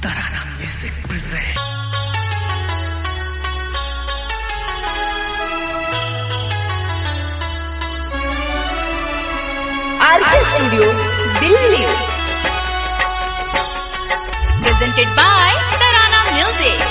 Tarana Music present. RK studio Delhi presented by Tarana Music.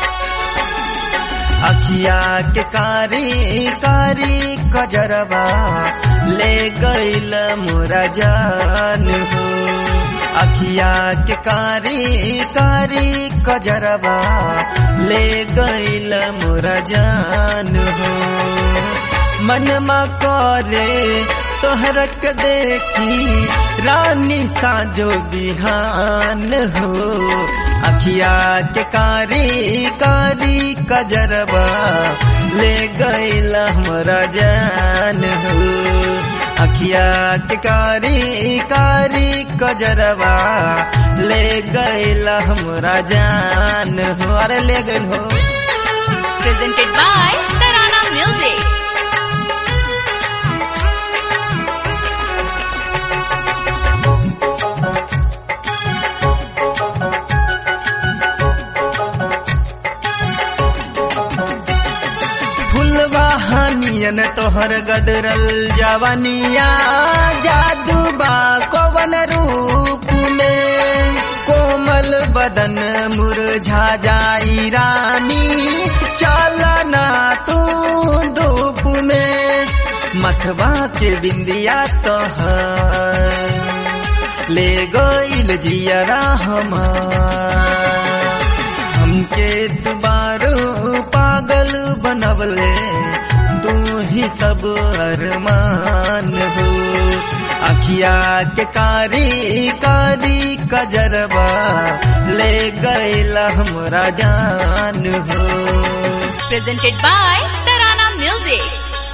अखिया के कारी कारी कजरवा ले गईल मोरा जान हो अखिया के कारी कारी कजरवा ले गईल मोरा जान हो मनमा करे तोहरक देखी रानी साजो बिहान हो अखिया के कारी कारी कजरबा ले गईल हमरा जान हो अखिया के कारी कारी कजरबा ले गईल हमरा जान हो अरे ले गईल हो Presented by Tarana Music. फुलवा हनियन तोहर गदरल जवनिया जादू बा कवन रूप में कोमल बदन मुरझा जाई रानी चलना तू धूप में मथवा के बिंदिया तोहर ले गईल जियरा हमार हमके दुबारो पागल बनवले तू ही सब अरमान हो अखिया के कारी कारी कजरबा ले गईल हमरा जान हो Presented by Tarana Music.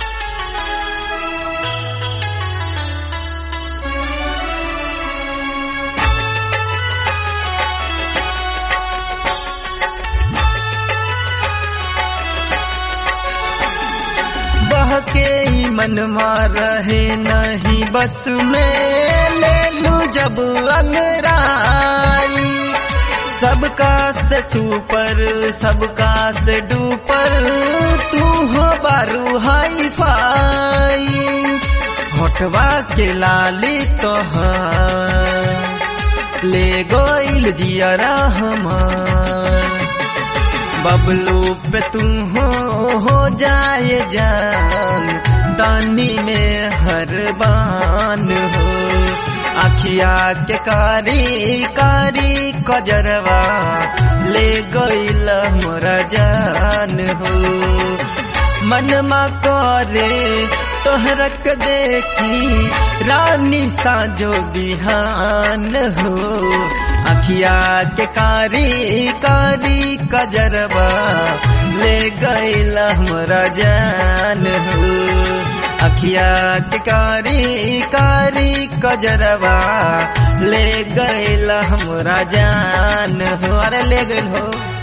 बहके ही मनवा रहे नहीं बस में ले लू जब अंगराई सबका से सुपर सबका से डूपर तू हो बारू हाई फाई होठवा के लाली तोहार ले गोइल जियरा हमार बबलू पे तू हो हो जाए जान तानी में हर बान हो अखिया के कारी कारी कजरवा ले गईल मोरा जान हो मनमा करे तोहरक देखी रानी साजो बिहान हो अखिया के कारी कारी कजरबा ले गईल हमरा जान हो अखिया के कारी कारी कजरबा ले गईल हमरा जान हो अरे ले गईल हो